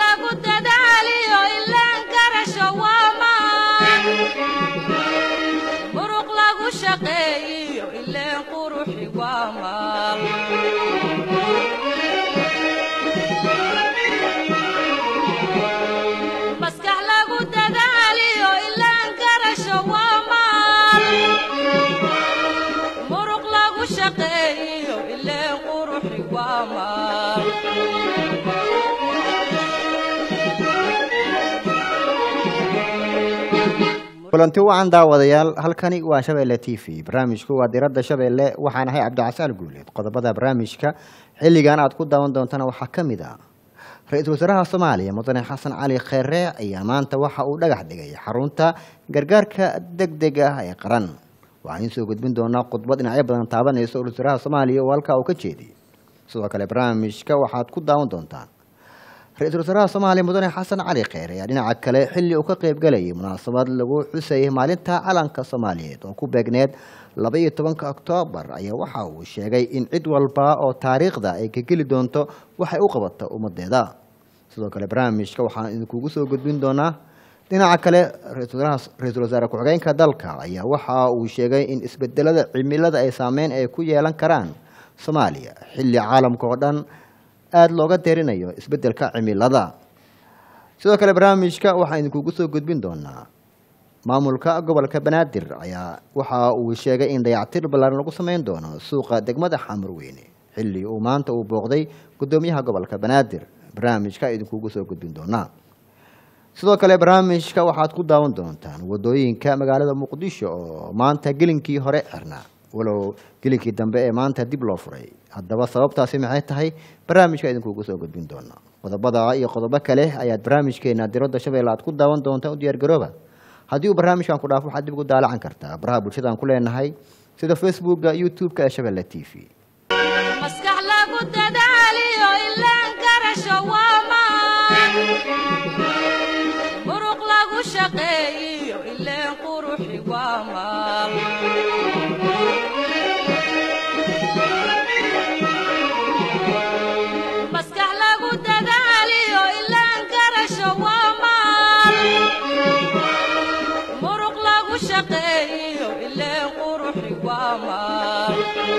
lagu dadaaliyo ilaan garasho waa maan muruq lagu shaqeeyiyo ileen quruxi waa maal maskax lagu dadaaliyo ilaan garasho waa maal muruq lagu shaqeeyiyo ileen quruxi waa maal kulanti wacan daawadayaal halkani waa shabeelle t v barnaamijku waa diradda shabeelle waxaan ahay cabdicasaan guuleed qodobada barnaamijka xilligan aad ku daawan doontana waxaa ka mid ah ra-iisul wasaaraha soomaaliya mudane xasan cali kheere ayaa maanta waxa uu dhagax dhigay xarunta gargaarka deg deg ah ee qaran waxaan idiin soo gudbin doonaa khudbad dhinacyo badan taabanaysa ra-isul wasaaraha soomaaliya oo halkaa uu ka jeediyey sidoo kale barnaamijka waxaad ku daawan doontaan ra-iisul wasaaraha soomaaliya mudane xasan cali kheer ayaa dhinaca kale xilli uu ka qaybgalayay munaasabad lagu xusayay maalinta calanka soomaaliyeed oo ku beegneed laba iyo tobanka oktoobar ayaa waxa uu sheegay in cid walba oo taariikhda ay ka geli doonto waxay u qabato ummadeeda sidoo kale barnaamijka waxaan idinkugu soo gudbin doonaa dhinaca kale ra-iisul wasaare ku-xigeenka dalka ayaa waxa uu sheegay in isbedelada cimilada ay saameyn ay ku yeelan karaan soomaaliya xilli caalamka oo dhan aada looga deerinayo isbedelka cimilada sidoo kale barnaamijka waxaan idinkugu soo gudbin doonaa maamulka gobolka banaadir ayaa waxa uu sheegay in dayactir ballaaran lagu sameyn doono suuqa degmada xamarweyne xilli uu maanta uu booqday gudoomiyaha gobolka banaadir barnaamijka idinkugu soo gudbin doonaa sidoo kale barnaamijka waxaad ku daawan doontaan wadooyinka magaalada muqdisho oo maanta gelinkii hore xirnaa walow gelinkii dambe ee maanta dib loo furay haddaba sababtaasi maxay tahay barnaamijka idinkugu soo gudbin doona qodobada iyo qodobo kale ayaad barnaamijkeena diradda shabeelle aad ku daawan doontaan u diyaargarooba haddii uu barnaamijkan ku dhaafo waxaad dib ugu daalacan kartaa baraha bulshadaan ku leenahay sida facebooka youtube-ka ee shabeelle t v maskax lagu dadaaliyo ilaan garasho waa maan muruq lagu shaqeeyiyo ileen quruxi waa maal maskax lagu dadaaliyo ilaan garasho waa maal muruq lagu shaqeeyiyo ileen quruxi waa maal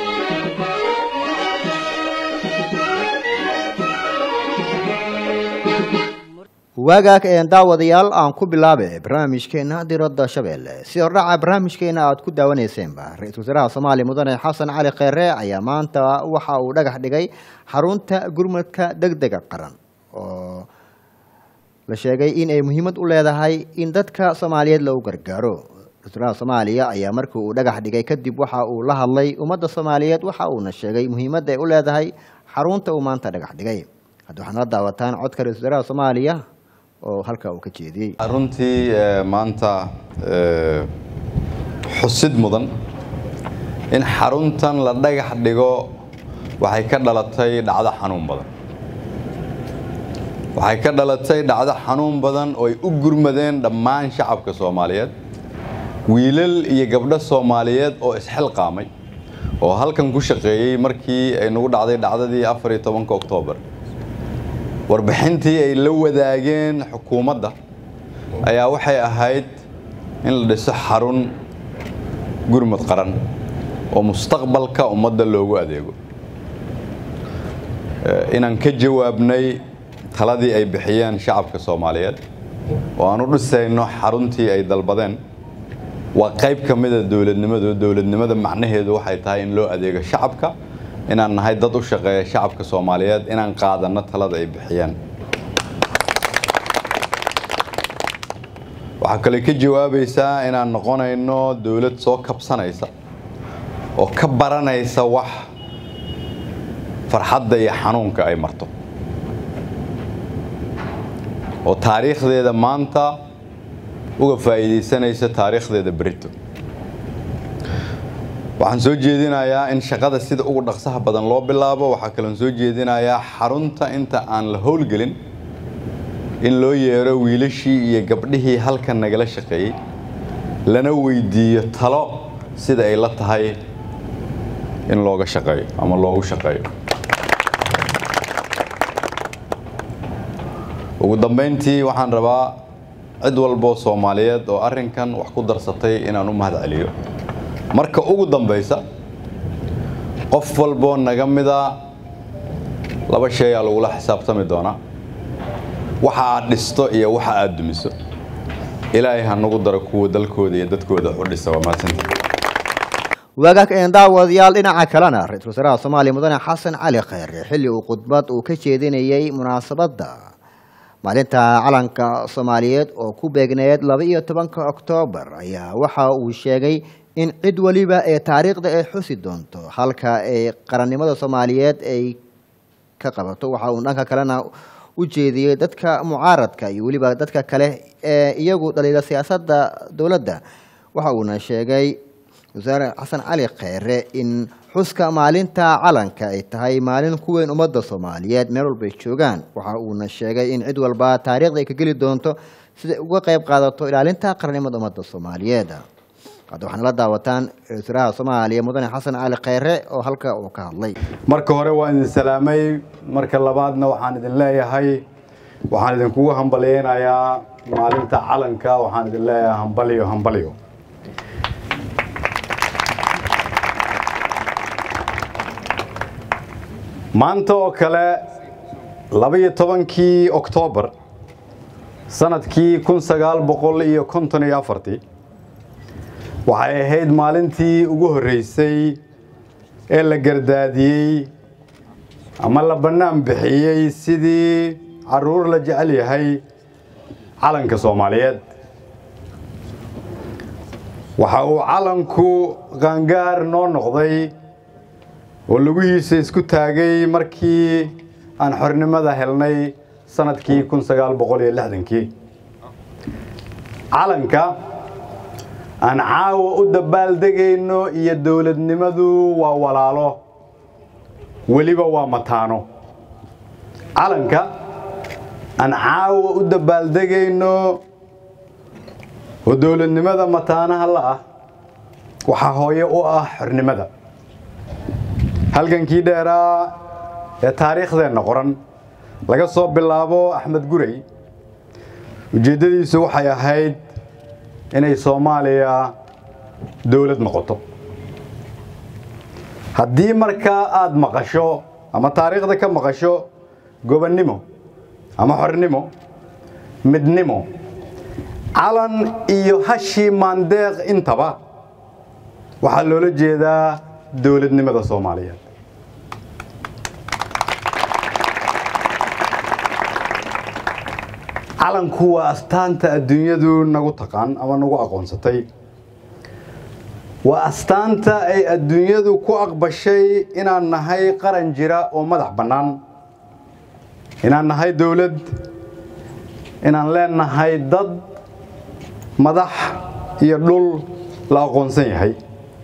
waagaag een daawadayaal aan ku bilaabe barnaamijkeena diradda shabeelle si hordhaca barnaamijkeena aad ku daawaneyseenba ra-iisul wasaaraha soomaaliya mudane xasan cali kheere ayaa maanta waxa uu dhagax dhigay xarunta gurmadka deg dega qaran oo la sheegay in ay muhiimad u leedahay in dadka soomaaliyeed lagu gargaaro ra-isul wasaaraha soomaaliya ayaa markii uu dhagax dhigay kadib waxa uu la hadlay ummadda soomaaliyeed waxa uuna sheegay muhiimadda ay u leedahay xarunta uu maanta dhagax dhigay hadda waxaad nala daawataan codka ra-isul wasaaraha soomaaliya oo halkaa uu ka jeediyey runtii maanta xusid mudan in xaruntan la dhagax dhigo waxay ka dhalatay dhacdo xanuun badan waxay ka dhalatay dhacdo xanuun badan oo ay u gurmadeen dhammaan shacabka soomaaliyeed wiilal iyo gabdho soomaaliyeed oo isxilqaamay oo halkan ku shaqeeyey markii ay nagu dhacday dhacdadii afar iyo tobanka oktoobar warbixintii ay la wadaageen xukuumadda ayaa waxay ahayd in la dhiso xarun gurmud qaran oo mustaqbalka ummadda loogu adeego inaan ka jawaabnay taladii ay bixiyeen shacabka soomaaliyeed oo aan u dhisayno xaruntii ay dalbadeen waa qayb ka mida dowladnimadu dowladnimada macnaheedu waxay tahay in loo adeego shacabka inaan nahay dad u shaqeeya shacabka soomaaliyeed inaan qaadanno talada ay bixiyeen waxaa kale ka jawaabaysaa inaan noqonayno dowlad soo kabsanaysa oo ka baranaysa wax farxadda iyo xanuunka ay marto oo taariikhdeeda maanta uga faa'iidaysanaysa taariikhdeeda berito waxaan soo jeedinayaa in shaqada sida ugu dhaqsaha badan loo bilaabo waxaa kaloon soo jeedinayaa xarunta inta aan la howlgelin in loo yeero wiilashii iyo gabdhihii halkan nagala shaqeeyey lana weydiiyo talo sida ay la tahay in looga shaqeeyo ama loogu shaqeeyo ugu dambeyntii waxaan rabaa cid walboo soomaaliyeed oo arrinkan wax ku darsatay inaan u mahad celiyo marka ugu dambeysa qof walboo naga mida laba shay aa lagula xisaabtami doonaa waxa aad dhisto iyo waxa aad dumiso ilaahay ha nagu daro kuwa dalkooda iyo dadkooda u dhisa waa mahadsanta waagaag een daawadayaal dhinaca kalena ra-iisul wasaaraha soomaaliya mudane xasan cali kheyre xilli uu khudbad uu ka jeedinayey munaasabadda maalinta calanka soomaaliyeed oo ku beegneed laba iyo tobanka oktoobar ayaa waxa uu sheegay in cid weliba ee taariikhda ay xusi doonto halka ay qarannimada soomaaliyeed ay ka qabato waxa uu dhanka kalena u jeediyey dadka mucaaradka iyo weliba dadka kale ee iyagu dhaliila siyaasadda dowladda waxa uuna sheegay wasaare xasan cali kheyre in xuska maalinta calanka ay tahay maalin ku weyn ummadda soomaaliyeed meel walbay joogaan waxa uuna sheegay in cid walba taariikhda ay ka geli doonto siday uga qayb qaadato ilaalinta qarannimada ummadda soomaaliyeed hadda waxaana la daawataan ra-isul wasaaraha soomaaliya mudane xasan cali kheyre oo halka uu ka hadlay marka hore waan idin salaamay marka labaadna waxaan idin leeyahay waxaan idinkugu hambalyeynayaa maalinta calanka waxaan idin leeyahay hambalyo hambalyo maanta oo kale labaiyo tobankii oktoobar sanadkii kun sagaal boqol iyo konton iyo afartii waxay ahayd maalintii ugu horreysay ee la gardaadiyey ama la bannaan bixiyey sidii carruur la jecel yahay calanka soomaaliyeed waxa uu calanku qaangaar noo noqday oo lugihiisa isku taagay markii aan xornimada helnay sanadkii kun sagaal boqol iyo lixdankii calanka aan caawa u dabaaldegayno iyo dowladnimadu waa walaalo weliba waa mataano calanka aan caawa u dabaaldegayno oo dowladnimada mataanaha la ah waxaa hooye u ah xornimada halgankii dheeraa ee taariikhdeenna qoran laga soo bilaabo axmed gurey ujeeddadiisu waxay ahayd inay soomaaliya dowlad noqoto haddii markaa aada maqasho ama taariikhda ka maqasho gobonnimo ama xornimo midnimo calan iyo hashii maandeeq intaba waxaa loola jeedaa dowladnimada soomaaliyeed calanku waa astaanta adduunyadu nagu taqaan ama nagu aqoonsatay waa astaanta ay adduunyadu ku aqbashay inaan nahay qaran jira oo madax bannaan inaan nahay dowlad inaan leenahay dad madax iyo dhul la aqoonsan yahay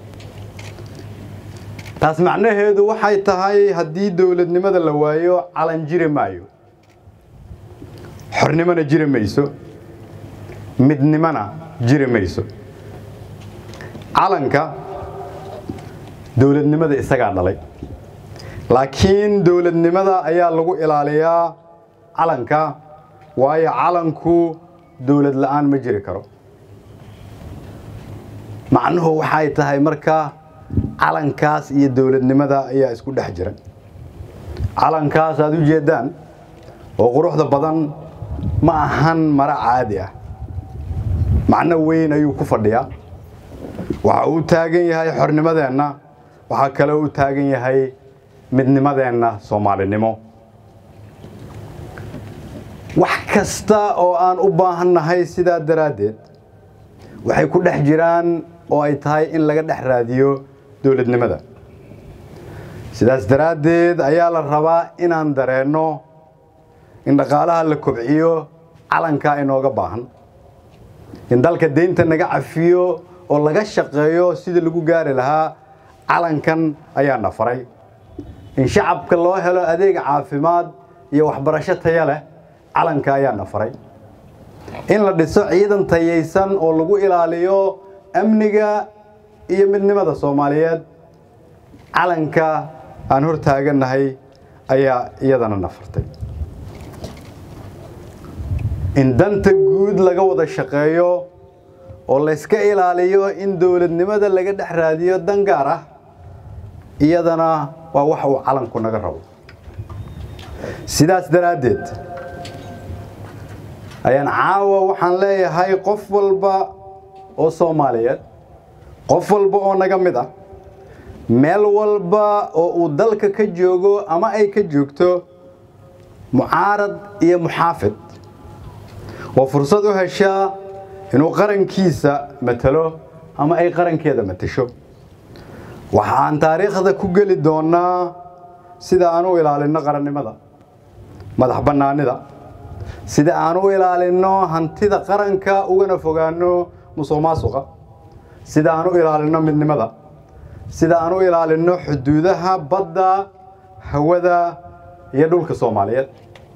taas macnaheedu waxay tahay haddii dowladnimada la waayo calan jiri maayo xornimona jiri mayso midnimona jiri mayso calanka dowladnimada isagaa dhalay laakiin dowladnimada ayaa lagu ilaaliyaa calanka waayo calanku dowlad la'aan ma jiri karo macnuhu waxay tahay marka calankaas iyo dowladnimada ayaa isku dhex jira calankaas aad u jeeddaan oo quruxda badan ma ahan maro caadi ah macno weyn ayuu ku fadhiyaa waxa uu taagan yahay xornimadeenna waxaa kale uu taagan yahay midnimadeenna soomaalinimo wax kasta oo aan u baahannahay sidaa daraaddeed waxay ku dhex jiraan oo ay tahay in laga dhex raadiyo dowladnimada sidaas daraaddeed ayaa la rabaa inaan dareenno in dhaqaalaha la kobciyo calankaa inooga baahan in dalka deynta naga cafiyo oo laga shaqeeyo sidii lagu gaari lahaa calankan ayaa na faray in shacabka loo helo adeeg caafimaad iyo waxbarasho taya leh calanka ayaa na faray in la dhiso ciidan tayaysan oo lagu ilaaliyo amniga iyo midnimada soomaaliyeed calanka aan hor taagannahay ayaa iyadana na fartay in danta guud laga wada shaqeeyo oo layska ilaaliyo in dowladnimada laga dhex raadiyo dan gaar ah iyadana waa wax uu calanku naga rabo sidaas daraaddeed ayaan caawa waxaan leeyahay qof walba oo soomaaliyeed qof walba oo naga mid ah meel walba oo uu dalka ka joogo ama ay ka joogto mucaarad iyo muxaafid oo fursad u heshaa inuu qarankiisa matalo ama ay qarankeeda matasho waxaan taariikhda ku geli doonaa sida aan u ilaalinno qarannimada madax bannaanida sida aan u ilaalinno hantida qaranka ugana fogaanno musuq maasuqa sida aan u ilaalinno midnimada sida aan u ilaalinno xuduudaha badda hawada iyo dhulka soomaaliyeed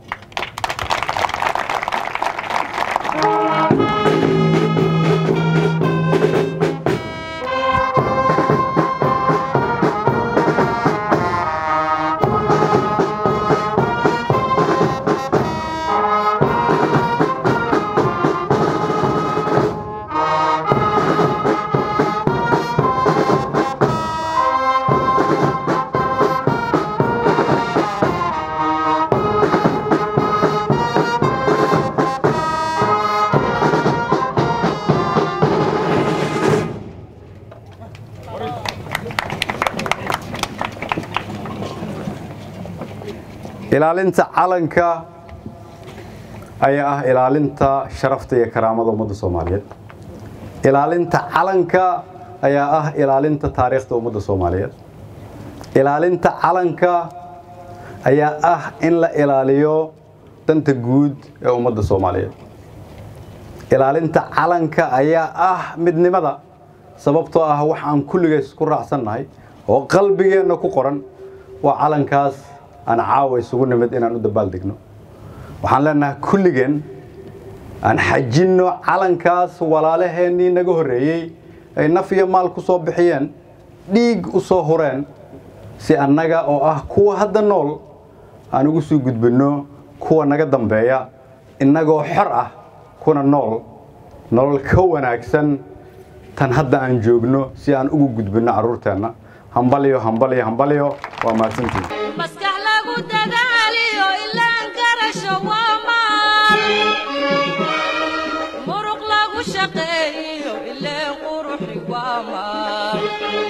ilaalinta calanka ayaa ah ilaalinta sharafta iyo karaamada ummadda soomaaliyeed ilaalinta calanka ayaa ah ilaalinta taariikhda ummadda soomaaliyeed ilaalinta calanka ayaa ah in la ilaaliyo danta guud ee ummadda soomaaliyeed ilaalinta calanka ayaa ah midnimada sababtoo ah wax aan kulligays ku raacsannahay oo qalbigeenna ku qoran waa calankaas aan caawa isugu nimid inaan u dabaaldegno waxaan leenahay kulligeen aan xajinno calankaas walaalaheennii naga horreeyey ay naf iyo maal ku soo bixiyeen dhiig u soo hureen si annaga oo ah kuwa hadda nool aan ugu soo gudbinno kuwa naga dambeeya innagoo xor ah kuna nool nolol ka wanaagsan tan hadda aan joogno si aan ugu gudbinno carruurteenna hambalyo hambalyo hambalyo waa mahadsantihin maskax lagu dadaaliyo ilaan garasho waa maal muruq lagu shaqeeyo ileen quruxi waa maal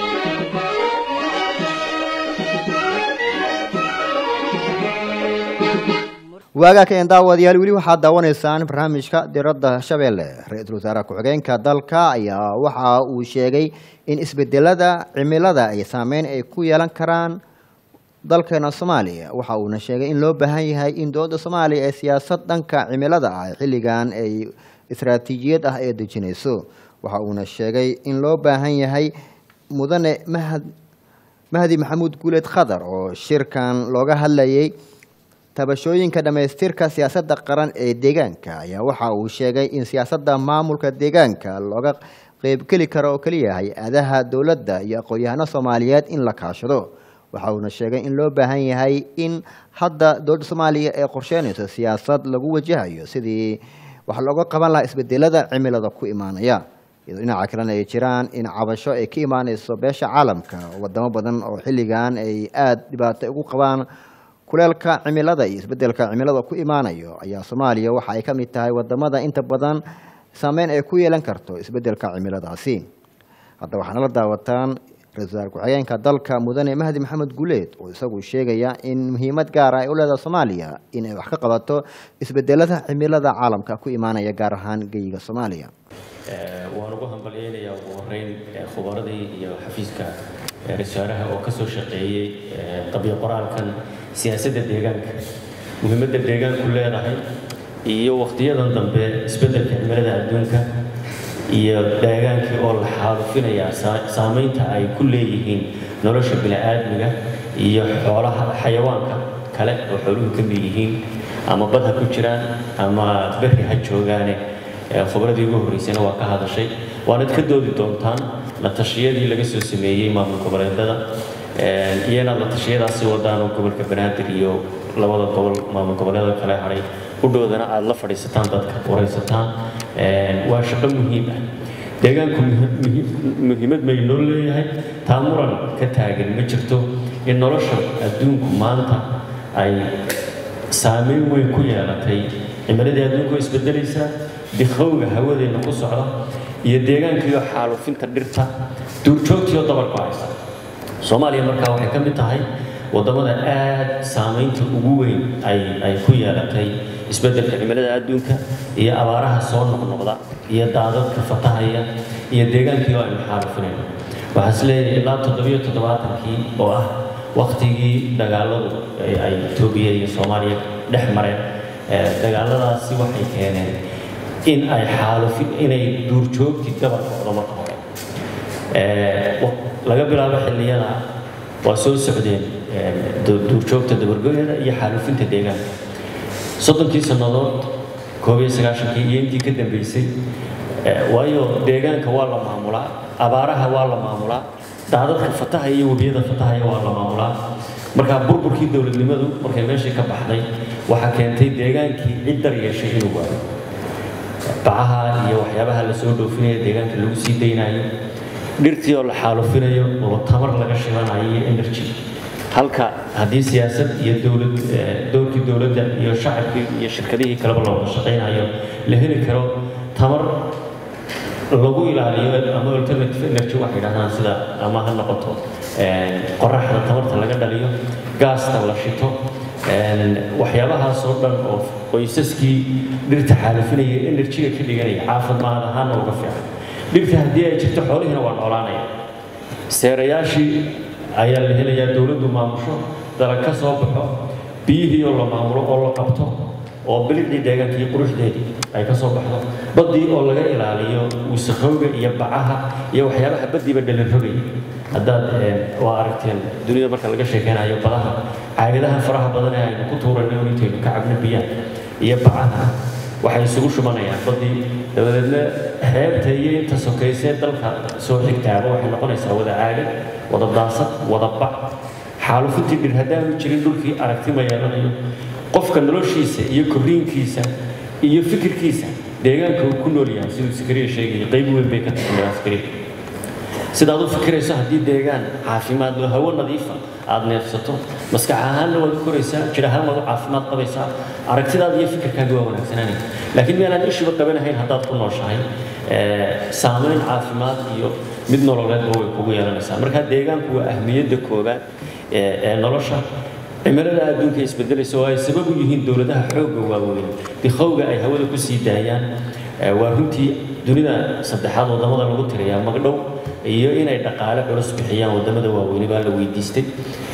waagaa ka een daawadayaal weli waxaad daawanaysaan barnaamijka diradda shabeelle ra-iisul wasaare ku-xigeenka dalka ayaa waxa uu sheegay in isbedelada cimilada ay saameyn ay ku yeelan karaan dalkeena soomaaliya waxa uuna sheegay in loo baahan yahay in dowladda soomaaliya ee siyaasad dhanka cimilada ah xilligan ay istaraatiijiyad ah ee dejinayso waxa uuna sheegay in loo baahan yahay mudane mahad mahdi maxamuud guuleed khadar oo shirkan looga hadlayay tabashooyinka dhammaystirka siyaasadda qaran ee deegaanka ayaa waxa uu sheegay in siyaasadda maamulka deegaanka looga qeybgeli karo oo keliya hay-adaha dowladda iyo aqoon-yahano soomaaliyeed in la kaashado waxa uuna sheegay in loo baahan yahay in hadda dowladda soomaaliya ee qorsheynayso siyaasad lagu wajahayo sidii wax looga qaban lahaa isbedelada cimilada ku imaanaya iyadoo dhinaca kalena ay jiraan in cabasho ay ka imaaneyso beesha caalamka wadamo badan oo xilligan ay aada dhibaato ugu qabaan kuleelka cimilada iyo isbedelka cimilada ku imaanayo ayaa soomaaliya waxa ay ka mid tahay wadamada inta badan saameyn ay ku yeelan karto isbedelka cimiladaasi hadda waxaana la daawataan ra-isul wasaar ku-xigeenka dalka mudane mahdi maxamed guuleed oo isagu sheegaya in muhiimad gaara ay u leedahay soomaaliya in ay wax ka qabato isbedelada cimilada caalamka ku imaanaya gaar ahaan geyiga soomaaliya waan ugu hambalyeynayaa ugu horeyn khubaradii iyo xafiiska ra-iisaaraha oo kasoo shaqeeyey qabyo qoraalkan siyaasadda deegaanka muhiimadda deegaanku leedahay iyo wakhtiyadan dambe isbeddelka cimilada adduunka iyo deegaankii oo la xaalufinayaa saamaynta ay ku leeyihiin nolosha bini'aadmiga iyo xoolaha xayawaanka kale oo xooluhu ka mid yihiin ama bad ha ku jiraan ama berri ha joogaane khubradii ugu horreysayna waa ka hadashay waanad ka doodi doontaan la tashiyadii laga soo sameeyey maamul goboleedada iyana la tashiyadaasi wadaan oo gobolka banaadir iyo labada gobol maamul goboleeda kale hadhay hudhoodana aada la fadhiisataan dadka waraysataan waa shaqo muhiim ah deegaanku muhiimad may noo leeyahay taa muran ka taagan ma jirto in nolosha adduunku maanta ay saameyn weyn ku yeelatay cimiladii adduunku way isbedelaysaa dikhowga hawadeenna ku socda iyo deegaankiiyo xaalufinta dhirta duurjoogtiyo dabarku haysa soomaaliya markaa waxay ka mid tahay waddamada aad saamaynta ugu weyn ay ay ku yeelatay isbeddelka cimilada adduunka iyo abaaraha soo noqnoqda iyo daadadka fatahaya iyo deegaankii oo aynu xaalufinayno waxaan is leeyahay ilaa toddobiyo toddobaatankii oo ah waktigii dagaaladu ay etoobiya iyo soomaaliya dhex mareen dagaaladaasi waxay keeneen in ay xaalufin inay duurjoogtii gabal noqdo marka hore laga bilaabo xilliyada waa soo socdeen duurjoogta dabargoyada iyo xaalufinta deegaanka soddonkii sannadood koob iyo sagaashankii iyo intii ka dambeysay waayo deegaanka waa la maamulaa abaaraha waa la maamulaa daadadka fataha iyo webiyada fatahaya waa la maamulaa markaa burburkii dowladnimadu markay meeshii ka baxday waxaa keentay deegaankii cid dar yeeshay inuu waayo bacaha iyo waxyaabaha la soo dhoofinaya deegaanka lagu sii daynayo dhirtii oo la xaalufinayo oo tamar laga shibanayo iyo energy halka haddii siyaasad iyo dowlad dowrkii dowladda iyo shacabkii iyo shirkadihii kaleba looga shaqaynayo la heli karo tamar lagu ilaaliyo ama alternative energy waxay yidhahdaan sida ama ha noqoto qoraxda tamarta laga dhaliyo gaasta la shito waxyaabahaas oo dhan oo qoysaskii dhirta xaalifinaya enerjiga ka dhiganaya caafimaad ahaana uga fiican dhirta haddii ay jirto xoolihiina waa noolaanaya seerayaashii ayaa la helayaa dowladdu maamusho dalag ka soo baxo biyihii oo la maamulo oo la qabto oo bilicdii deegaanka iyo quruxdeedii ay ka soo baxdo baddii oo laga ilaaliyo wasakhowga iyo bacaha iyo waxyaabaha baddiiba dhalin haddaad waa aragteen dunida marka laga sheekeynayo badaha caagadaha faraha badan ee aynu ku tuuranay oo intaynu ka cabno biyaan iyo bacaha waxay isugu shubanayaan baddii dabadeedna xeebta iyo inta sokaysee dalka soo xigtaaba waxay noqonaysaa wada caagad wada daasad wada bac xaalufintii dhir haddaanu jirin dhulkii aragti ma yeelanayo qofka noloshiisa iyo korriinkiisa iyo fikirkiisa deegaanka uu ku nool yahay siduu sakariya sheegaya qayb weyn bay ka tahay sakariya sidaad u fikirayso haddii deegaan caafimaad loo hawo nadiifa aad neefsato maskax ahaanna waad u koraysaa jir ahaan waad u caafimaad qabaysaa aragtidaada iyo fikirkaaga waa wanaagsanaanaya laakiin meelaan ishiba qabanahayn haddaad ku nooshahay saamayn caafimaad iyo mid nololeedba way kugu yeelanaysaa marka deegaanku waa ahmiyadda koobaad ee nolosha cimilada adduunka isbedelaysa oo ay sabab u yihiin dowladaha xoogga waaweyn dikhowga ay hawada ku sii daayaan waa runtii dunida saddexaad wadamada lagu tiriyaa magdhow iyo inay dhaqaale culus bixiyaan wadamada waaweyni baa la weydiistay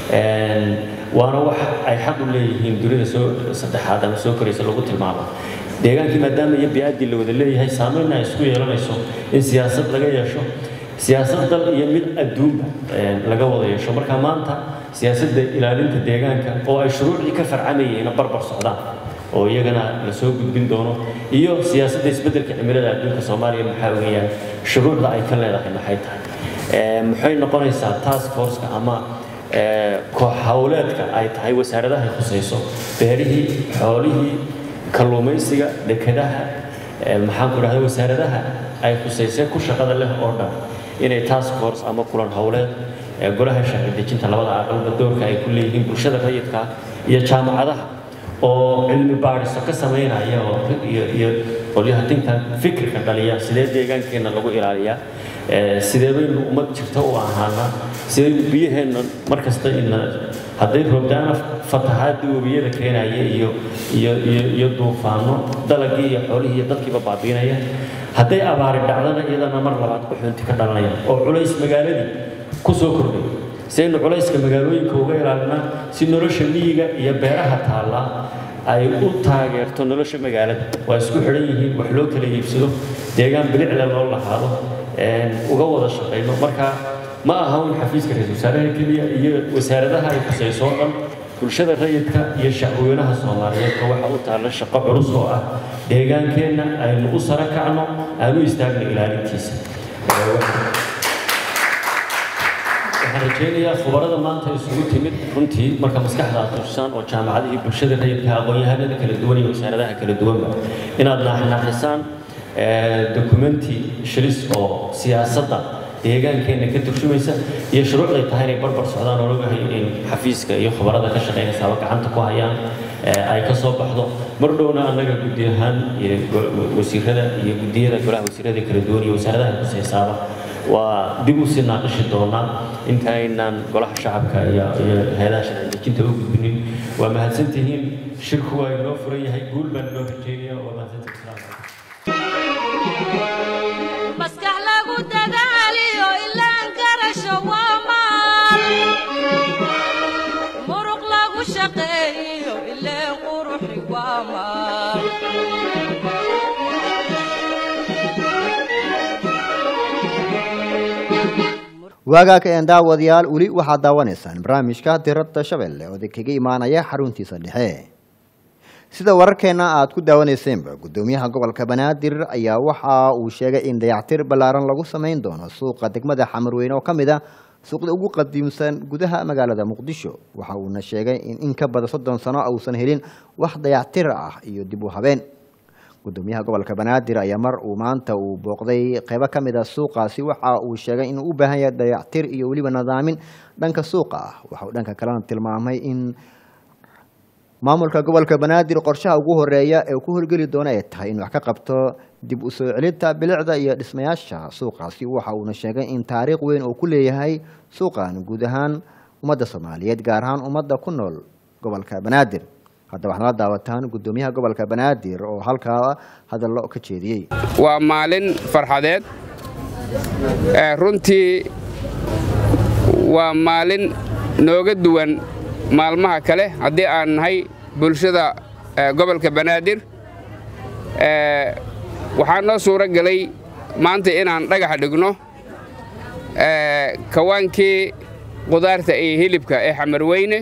waana wax ay xaq u leeyihiin dunida soo saddexaad ama soo koraysa lagu tilmaamo deegaankii maadaama iyo bi-aaddii la wada leeyahay saameynna ay isku yeelanayso in siyaasad laga yeesho siyaasad dal iyo mid adduunba laga wada yeesho marka maanta siyaasadda ilaalinta deegaanka oo ay shuruucdii ka farcamayeen barbar socdaan oo iyagana la soo gudbin doono iyo siyaasadda isbeddelka cimilada adduunka soomaaliya maxaa weeyaan shuruucda ay ka leedahay maxay tahay maxay noqonaysaa task forceka ama koox howleedka ay tahay wasaaradahay khusayso beerihii xoolihii kalluumaysiga dekedaha maxaan ku dhahda wasaaradaha ay khusaysee ku shaqada leh oo dhan inay task force ama kulan howleed golaha sharci dejinta labada aqalba doorka ay ku leeyihiin bulshada rayidka iyo jaamacadaha oo cilmi baadhiso ka samaynaya oo iyo qolyaha dinka fikirka dhaliya sidee deegaankeenna lagu ilaaliyaa sidee baynu ummad jirta u ahaanaa sidee biyaheenna mar kasta ina hadday roobdaana fatahaadii webiyada keenaya iyo iyo iyo iyo duufaano dalagii iyo xoolihii iyo dadkiiba baabiinaya hadday abaari dhacdana iyadana mar labaad quxuunti ka dhalanaya oo culays magaaladii ku soo kordhay si aynu culayska magaalooyinka uga ilaalinaa si nolosha miyiga iyo beeraha taallaa ay u taageerto nolosha magaalada waa isku xidhan yihiin wax loo kala iibsado deegaan bilicle loo lahaado uga wada shaqayno marka ma aha un xafiiska ra-isul wasaaraha keliya iyo wasaaradaha ay khusayso oo dhan bulshada rayidka iyo shacweynaha soomaaliyeedka waxa u taalla shaqo culus oo ah deegaankeenna aynu u sara kacno aanu istaagno ilaalintiisa waxaan waxaan rajaynayaa khubarada maanta isugu timid runtii marka maskaxda aad tushaan oo jaamacadihii bulshada rayidka aqoon-yahanada kala duwan iyo wasaaradaha kala duwanba inaad naaxnaaxisaan dokumenti shilis oo siyaasadda deegaankeenna ka turjumaysa iyo shuruucday tahay inay barbar socdaan oo logahay in xafiiska iyo khubarada ka shaqaynaysaaba gacanta ku hayaan ay ka soo baxdo mar dhowna annaga guddi ahaan iyo wasiirada iyo guddiyada golaha wasiirada kala duwan iyo wasaaradaha kuseysaaba waa dib u sii naaqishi doonaa inta aynaan golaha shacabka iyo iyo hay-adaha sharci dejinta u gudbinin waa mahadsantihiin shirku waa inoo furan yahay guul baan inoo rajeynaya waa mahadsantihiin maskax lagu dadaaliyo ilaan garasho waa maal muruq lagu shaqeeyo ileen quruxi waa maal waagaaka een daawadayaal weli waxaad daawanaysaan barnaamijka diradda shabeelle oo kaga imaanaya xaruntiisa dhexe sida wararkeenna aad ku daawanaysenba guddoomiyaha gobolka banaadir ayaa waxa uu sheegay in dayactir ballaaran lagu samayn doono suuqa degmada xamarweyne oo ka mid a suuqda ugu qadiimsan gudaha magaalada muqdisho waxa uuna sheegay in in ka badan soddon sano uusan helin wax dayactir ah iyo dib u habeen gudoomiyaha gobolka banaadir ayaa mar uu maanta uu booqday qeybo ka mid a suuqaasi waxa uu sheegay inuu u baahan yahay dayactir iyo weliba nadaamin dhanka suuqa ah waxa uu dhanka kalena tilmaamay in maamulka gobolka banaadir qorshaha ugu horeeya ee ku horgeli doona ay tahay in wax ka qabto dib u soo celinta bilicda iyo dhismayaasha suuqaasi waxa uuna sheegay in taariikh weyn uu ku leeyahay suuqan guud ahaan ummadda soomaaliyeed gaar ahaan ummadda ku nool gobolka banaadir hadda waxaad nala daawataan guddoomiyaha gobolka banaadir oo halkaa hadallo ka jeediyey waa maalin farxadeed ee runtii waa maalin nooga duwan maalmaha kale haddii aan nahay bulshada ee, gobolka banaadir ee, waxaa noo suuro gelay maanta inaan dhagax dhigno ee, kawaankii qudaarta iyo hilibka ee xamarweyne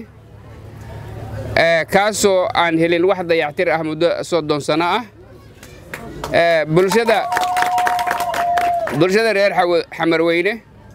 ee, kaasoo aan helin wax dayactir ah muddo soddon sano ah ee, bulshada bulshada reer Xawa- xamarweyne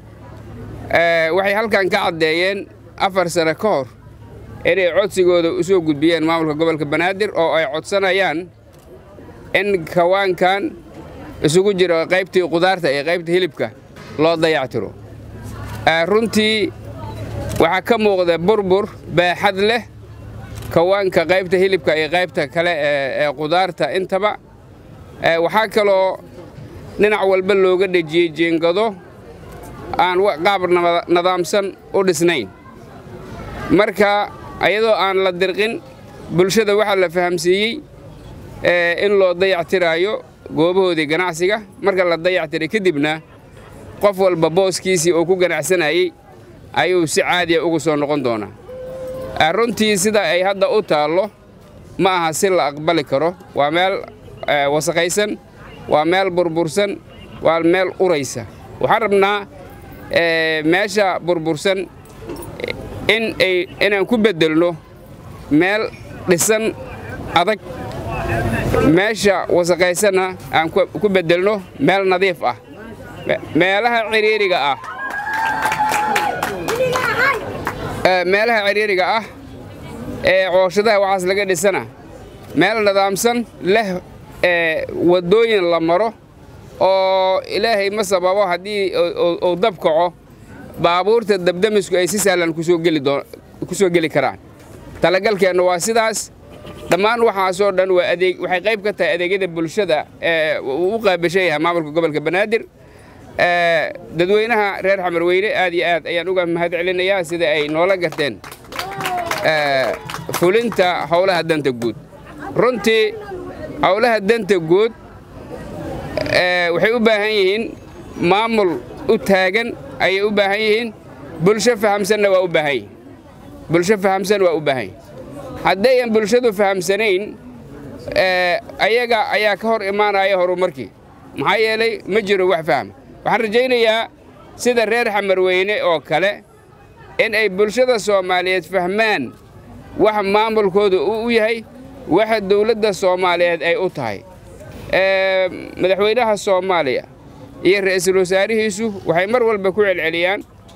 ee, waxay halkan ka caddeeyeen afar sano ka hor inay codsigooda u soo gudbiyeen maamulka gobolka banaadir oo ay codsanayaan in kawaankan isugu jiro qaybtii qudaarta iyo qaybta hilibka loo dayactiro Ee, runtii waxaa ka muuqda burbur baaxad leh kawaanka qaybta hilibka iyo qaybta kale ee ee qudaarta intaba Ee, waxaa kaloo dhinac walba looga dhejiyey jeengado aan wa- qaab naba- nidaamsan u dhisnayn marka ayadoo aan la dirqin bulshada waxaa la fahamsiiyey ee, in loo dayactiraayo goobahoodii ganacsiga marka la dayactiray kadibna qof walba booskiisii oo ku ganacsanayey ayuu si caadiya ugu soo noqon doonaa Ee, runtii sida ay hadda u taallo ma aha si la aqbali karo waa meel ee, wasakhaysan waa meel burbursan waa meel uraysa waxaan rabnaa ee, meesha burbursan in ay inaan ku beddelno meel dhisan adag meesha wasakhaysanna aan ku ku beddelno meel nadiif ah Me- meelaha ciriiriga ah Ee, meelaha ciriiriga ah ee cooshadaha waxaas laga dhisana meel nidaamsan leh ee waddooyin la maro oo ilaahay ma sababo haddii uu- uu- uu dab kaco baabuurta dabdamisku ay si sahlan kusoo geli doo- kusoo geli karaan talagalkeennu waa sidaas dhammaan waxaasoo dhan waa adeeg waxay qayb ka tahay adeegyada bulshada ee uu u qaabashan yahay maamulka gobolka banaadir Ee, dadweynaha reer xamarweyne aad iyo aad ayaan uga mahad celinayaa sida ay noola garteen ee, fulinta howlaha danta guud runtii howlaha danta guud ee, waxay u baahan yihiin maamul u taagan ayay u baahan yihiin bulsho fahamsanna waa u baahan yihin bulsho fahamsan waa u baahan yihin haddayan bulshadu fahamsanayn ee, ayaga ayaa ka hor imaanaya horumarkii maxaa yeelay ma jiro wax fahma waxaan rajaynayaa sida reer xamarweyne oo kale in ay bulshada soomaaliyeed fahmaan waxa maamulkooda uu u yahay waxa dowladda soomaaliyeed ay u tahay Ee, madaxweynaha soomaaliya iyo ra'iisul wasaarihiisu waxay mar walba ku celceliyaan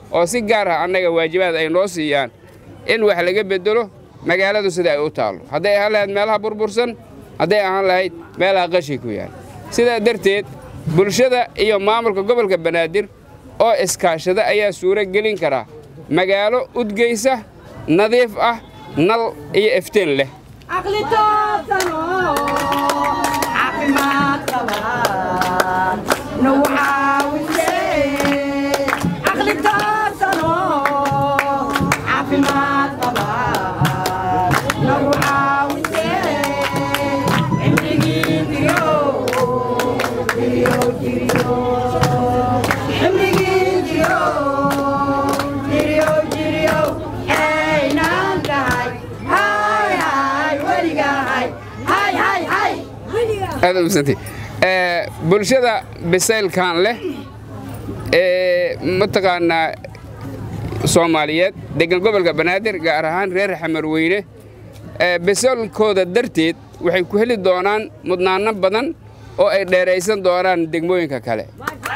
oo si gaar ah annaga waajibaad ay noo siiyaan in wax laga beddelo magaaladu sida ay u taallo hadday ahaan lahayd meelaha burbursan hadday ahaan lahayd meelaha qashi ku yaal sidaa darteed bulshada iyo maamulka gobolka banaadir oo iskaashada ayaa suuro gelin karaa magaalo udgaysa nadiif ah nal iyo iftiin leh caqli toosano caafimaad qabaan nagu caawise caqli toosano caafimaad qabaan nagu caawise cimrigii jiriyo jiriyo jiriyo cimrigii jiriyo jiriyo jiriyo aynaan tahay hay hay weligahay hay hay hay aad u masantii Ee, bulshada bisaylkan leh ee mataqaanaa soomaaliyeed degan gobolka banaadir gaar ahaan reer xamarweyne ee bisaylkooda darteed waxay ku heli doonaan mudnaano badan oo ay dheeraysan doonaan degmooyinka kale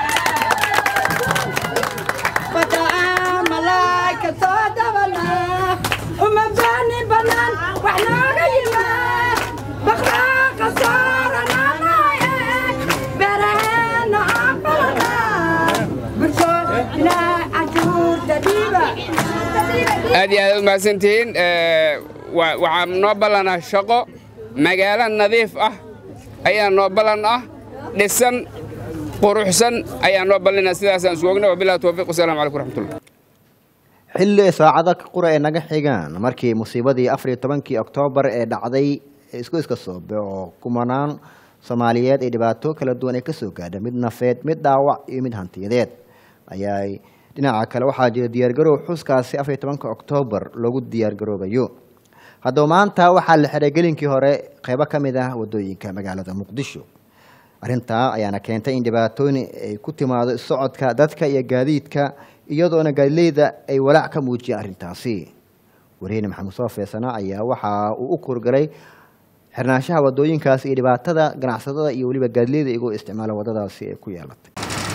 Bataan malaa'ika soo dabalaa, uma baanin bannaan wax nooga yimaad. Baqraaqa saarananaye, beeraheenna aan falanaa. Bulsho ilaa canshuurta dhiiba. aad iyo aad u mahadsantihiin Ee, wa- waxaa noo ballanaa shaqo magaalo nadiif ah ayaa noo ballan ah dhisan quruxsan ayaa noo ballinaa sidaasaan isku ogna wabilahi towfiiq wasalaamu calaykum raxmatullah xilli saacado qura ay naga xigaan markii musiibadii afar iyo tobankii oktoobar ee dhacday isku iska soobe oo kumanaan soomaaliyeed ay dhibaato kala duwan ay kasoo gaadha mid nafeed mid dhaawac iyo mid hantiyadeed ayaa dhinaca kale waxaa jira diyaargarow xuskaasi afar iyo tobanka oktoobar loogu diyaargaroobayo haddaba maanta waxaa la xiray gelinkii hore qeybo ka mid ah wadooyinka magaalada muqdisho arrintaa ayaana keentay in dhibaatooyin ay ku timaado socodka dadka iyo gaadiidka iyadoona gaadileyda ay walaac ka muujiyeen arrintaasi wariyeyne maxamed soo feesana ayaa waxa uu u kurgalay xirnaanshaha wadooyinkaasi iyo dhibaatada ganacsatada iyo weliba gaadileyda iyagoo isticmaala wadadaasi ay ku yeelatay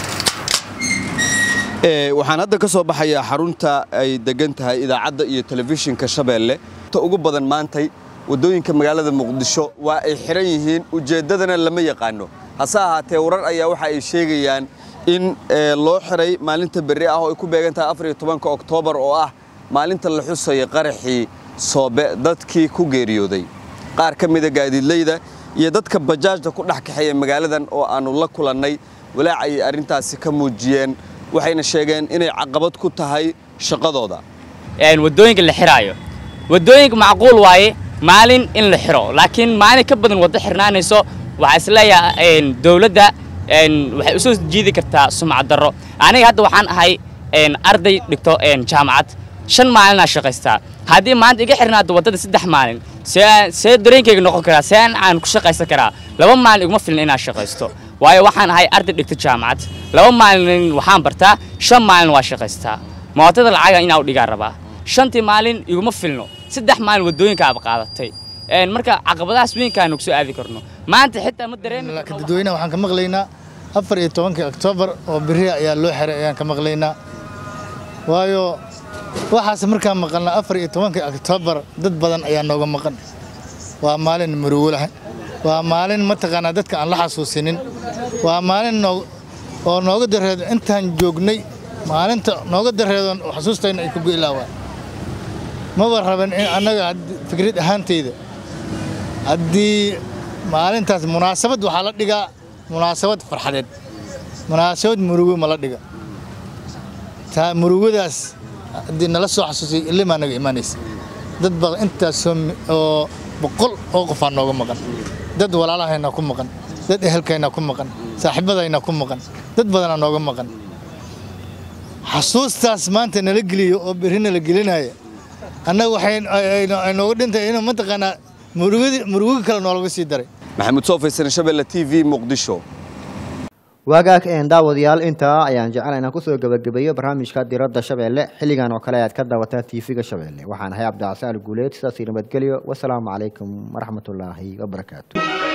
Ee, waxaan hadda ka soo baxayaa xarunta ay degan tahay idaacadda iyo telefishinka shabeelle ta ugu badan maantay waddooyinka magaalada muqdisho waa ay xiran yihiin ujeeddadana lama yaqaano hase ahaatee warar ayaa waxa ay sheegayaan in ee, loo xiray maalinta berri ah oo ay ku beegan tahay afar iyo tobanka oktoobar oo ah maalinta la xusaya qaraxii soobe dadkii ku geeriyooday qaar ka mida gaadiidleyda iyo dadka bajaajda ku dhex kaxeeya magaaladan oo aannu la kulannay walaac ayay arrintaasi ka muujiyeen waxayna sheegeen inay caqabad ku tahay shaqadooda een wadooyinka la xiraayo wadooyinka macquul waaye maalin in la xiro laakiin maalin ka badan waddo xirnaanayso waxaa isleeyahay een dowladda een waxay usoo jiidi kartaa sumcad darro aniga hadda waxaan ahay een arday dhigto een jaamacad shan maalinaa shaqaystaa haddii maanta iga xirnaado waddada saddex maalin see see dareenkayga noqon karaa see aan aan ku shaqaysan karaa laba maalin iguma filna inaan shaqaysto waayo waxaan ahay arday dhigto jaamacad laba maalin waxaan bartaa shan maalin waa shaqaystaa mootada lacaga inaa u dhigaa rabaa shantii maalin iguma filno saddex maalin waddooyinka aad qaadatay een marka caqabadahaas weynkaanu kusoo aadi karno maanta xitaa ma dareemi laakiin karno dadweynaha waxaan ka maqlaynaa afar iyo tobankii oktoobar oo beri ayaa loo xiray ayaan ka maqlaynaa waayo waxaas markaan maqalnaa afar iyo tobankii oktoobar dad badan ayaa nooga maqan waa maalin murugo leh waa maalin mataqaanaa dadka aan la xasuusinin waa maalin noog- oo nooga dareedo intaan joognay maalinta nooga dareedoon xasuustayna ay ku go'ilaawaan maba raban in annaga hadd- fikrad ahaantayda haddii maalintaas munaasabad waxaa la dhigaa munaasabad farxadeed munaasabad murugo ma la dhiga taa murugadaas haddii nala soo xasuusay ilimaa naga imaanaysa dad badan intaasoo mi- oo boqol oo qofaa nooga maqan dad walaalahayna ku maqan dad ehelkayna ku maqan saaxiibadayna ku maqan dad badanaa nooga maqan xasuustaas maanta nala geliyo oo berri nala gelinaya annaga waxay ay- ay- ay nooga dhintay inuu mataqaanaa murugadi murugo kale noolaga sii daray maxamuud soo faysan shabeelle t v muqdisho waagaag een daawadayaal intaa ayaan jecel inaan kusoo gebagabeeyo barnaamijka diradda shabeelle xilligan oo kale ayaad ka daawataa tv-ga shabeelle waxaan ahay cabdicasaal guuleed sidaas iyo nabadgelyo wasalaamu calaykum waraxmatullaahi wabarakaatu